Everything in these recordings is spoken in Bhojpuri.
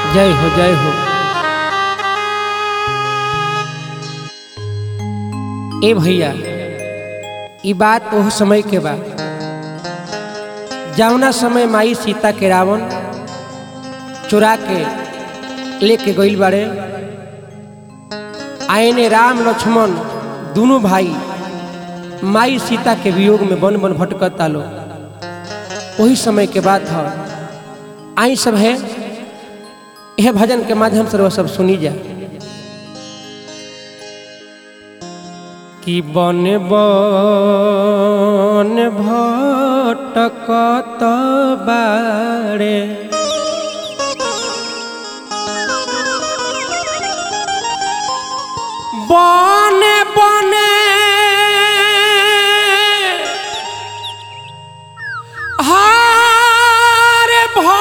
जय हो जय हो ए भैया ई बात ओह समय के बा जौना समय माई सीता के रावण चुरा के लेके गइल बाड़े आयने राम लक्ष्मण दोनों भाई माई सीता के वियोग में बन बन भटकता लो वही समय के बात है आई सब है यह भजन के माध्यम से वो सब सुनी जा कि बन बन भटकत बाड़े बने बने हार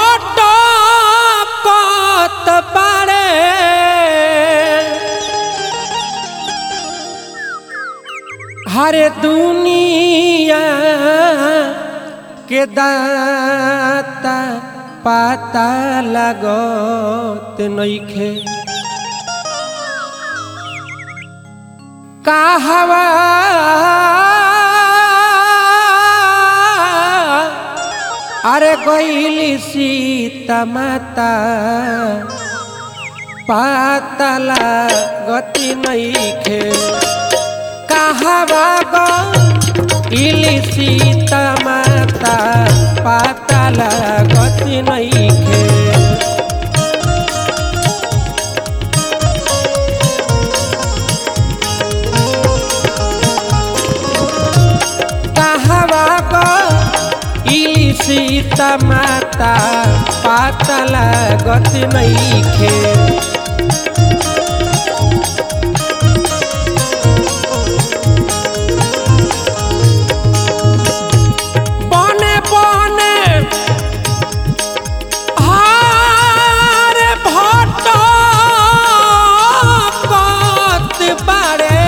भटकत बाड़े हरे दुनिया के दाता पाता लगत नइखे कहवा अरे गईली सीता माता पातला गति नइखे कहवा गईली सीता माता पातला गति नइखे कहवा गईली सीता माता पातला गति नइखे बने बने हार भटकत बाड़े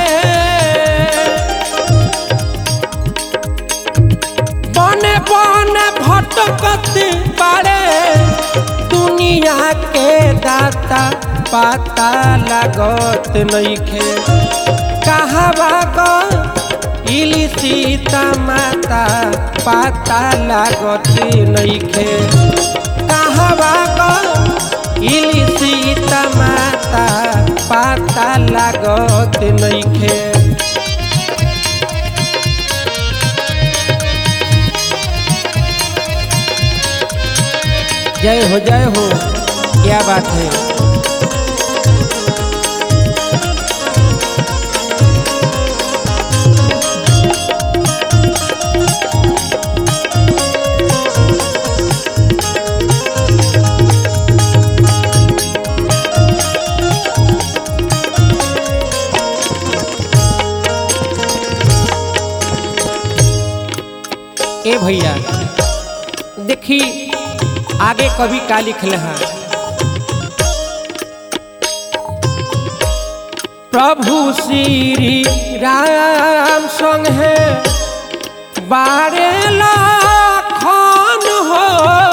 बने बने भटकत बाड़े दुनिया के दाता पाता लागत नइखे कहवा इली सीता माता पाता लागत नइखे कहवा इली सीता माता पाता लागत नइखे जय हो जय हो क्या बात है ए भैया देखी आगे कवि का लिखले हैं प्रभु श्री राम संग है बारे लाखन हो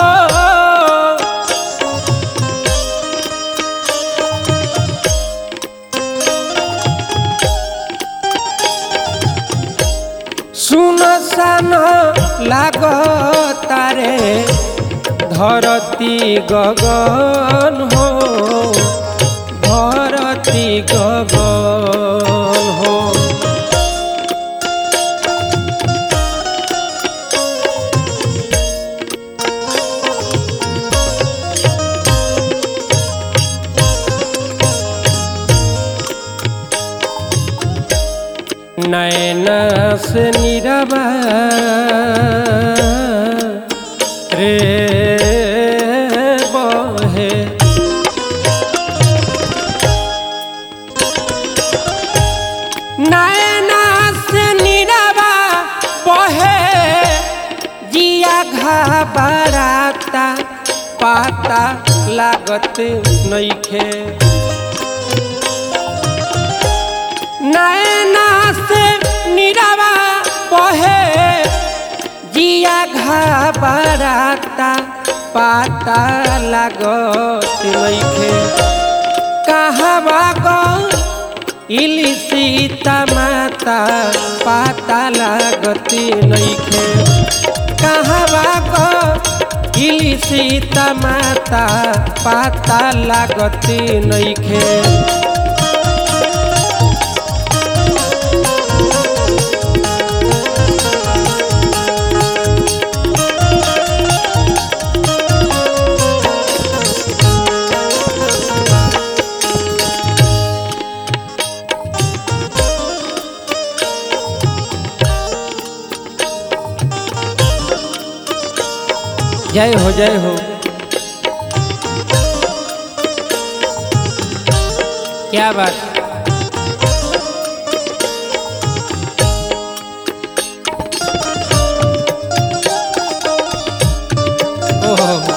सुन सन लागतारे धरती गगन हो धरती गगन हो नैन से निरबा रे बहे नैना से निरबा बहे जिया घबराता पाता लागत नइखे नैना से निरवा बहे जिया घबराता पाता लागत नइखे कहवा गो इली सीता माता पाता लागत नइखे कहवा गो इली सीता माता पाता लागत नइखे जय हो जय हो क्या बात ओहो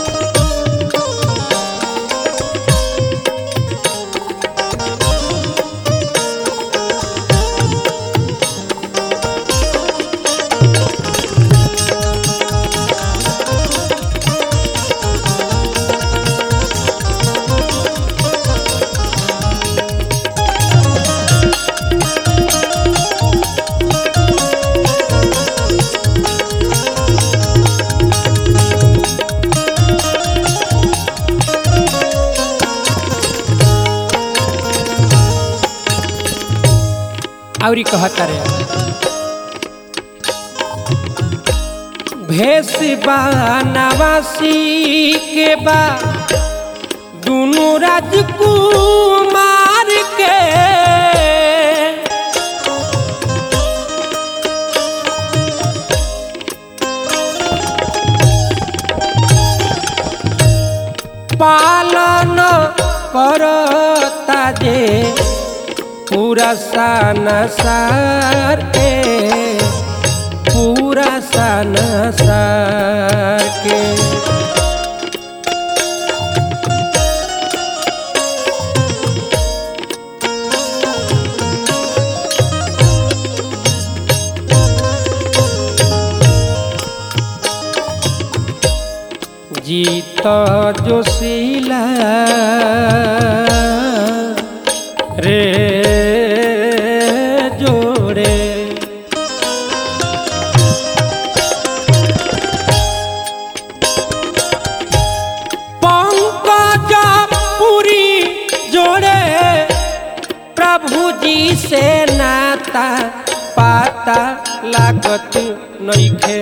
औरी कहता रे भेष बा नवासी के बा दुनू राजकुमार के पालन करता जे पूरा सानसार के पूरा सानसार के जीत जोशीला रे जोड़े पंकज पुरी जोड़े प्रभु जी से नाता पाता लागत नइखे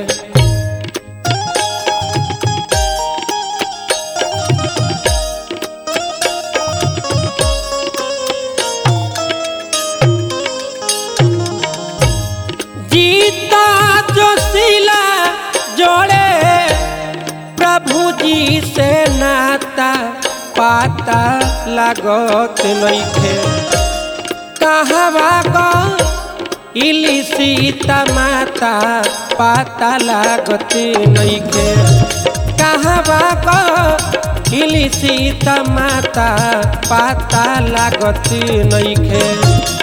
जीता जोशीला जोड़े प्रभु जी से नाता पाता लागत नइखे कहवा गो इली सीता माता पाता लागत नइखे कहवा गो इली सीता माता पाता लागत नइखे